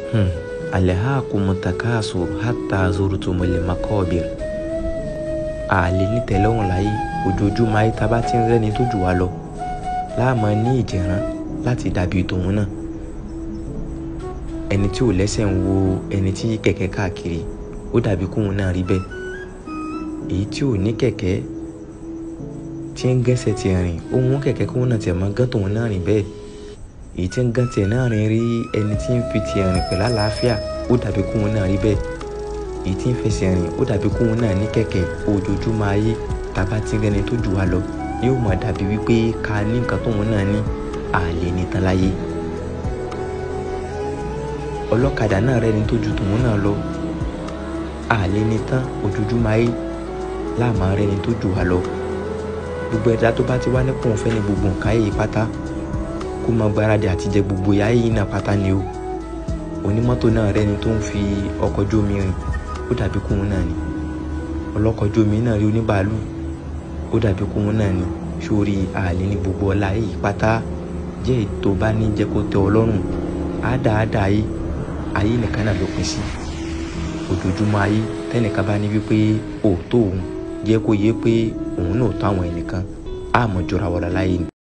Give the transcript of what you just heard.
Hmm. alhaakumu takasur hatta zurtumul makabir àlè nítẹ̀lọ́rùn láyé ojoojúmọ́ ayé tá a bá ti ń rẹ́ni tó jù wá lọ láàmú ní ìjẹ̀rán láti dàbí tòun náà ẹni tí ò lẹ́sẹ̀ ń wo ẹni tí kẹ̀kẹ́ káàkiri ó dàbí kóun náà rí bẹ́ẹ̀ èyí tí ò ní kẹ̀kẹ́ tí ń gẹ́sẹ̀ ti rìn ó mú kẹ̀kẹ́ kóun náà tiẹ̀ máa gán tòun náà rìn bẹ́ẹ̀ èyí tí ń gán tiẹ̀ náà rìn rí ẹni tí ń fi tiẹ̀ rìn pẹ̀lú àlàáfíà ó dàbí kóun náà rí bẹ́ẹ̀ èyí tí ń fẹsẹ̀ rìn ó dàbí kóun náà ní kẹ̀kẹ́ ojoojúmọ́ ayé tàbá tí ń rẹni tó jù wá lọ yóò máa dàbí wípé ká ní nǹkan tóun náà ní àlè nìtan láyé ọlọ́kadà náà rẹni tó ju tòun náà lọ àlè nìtan ojoojúmọ́ ayé láàmú rẹni tó jù wá lọ gbogbo ẹ̀dá tó bá ti wá nípò òun fẹ́ ní gbogbo nǹkan ayé yìí pátá kó máa gbáradì àti jẹ gbogbo ayé yìí náà pátá ni o onímọ́tò náà rẹni tó ń fi ọkọ̀ ojú omi rìn ó dàbí kóun náà ni ọlọ́kọ̀ ojú omi náà rí oníbàálù ó dàbí kóun náà ni sórí àlè ní gbogbo ọlá yìí pátá jẹ́ ètò bá ní jẹ́ kó tẹ́ ọ lọ́rùn àádáadáa ayé ayé nìkan náà ló pín sí ojoojúmọ́ ayé tẹ́nìkan bá ní wípé òótọ́ òun jẹ́ kó yé pé òun náà tó àwọn ẹnìkan àmọ́ jọra wọ̀lá láyé ni.